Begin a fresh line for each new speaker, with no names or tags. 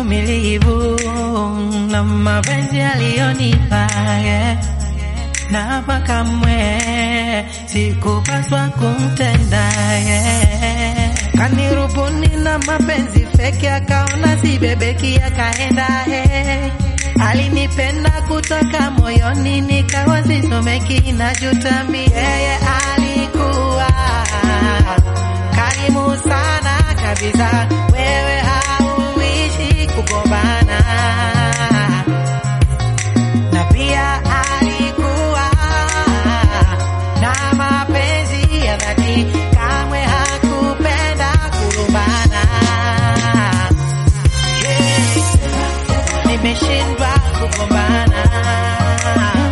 uvumilivu na mapenzi aliyonipa yeah. na hapa kamwe sikupaswa kumtenda yeah. Kanirubuni na mapenzi feki, akaona sibebeki, akaenda hey. Alinipenda kutoka moyoni, nikawa sisomeki, najutambi yeye alikuwa karimu sana kabisa, wewe hauishi kugombana na pia alikuwa na mapenzi ya dhati, kamwe hakupenda kulumbana. Yeah. Nimeshindwa kugombana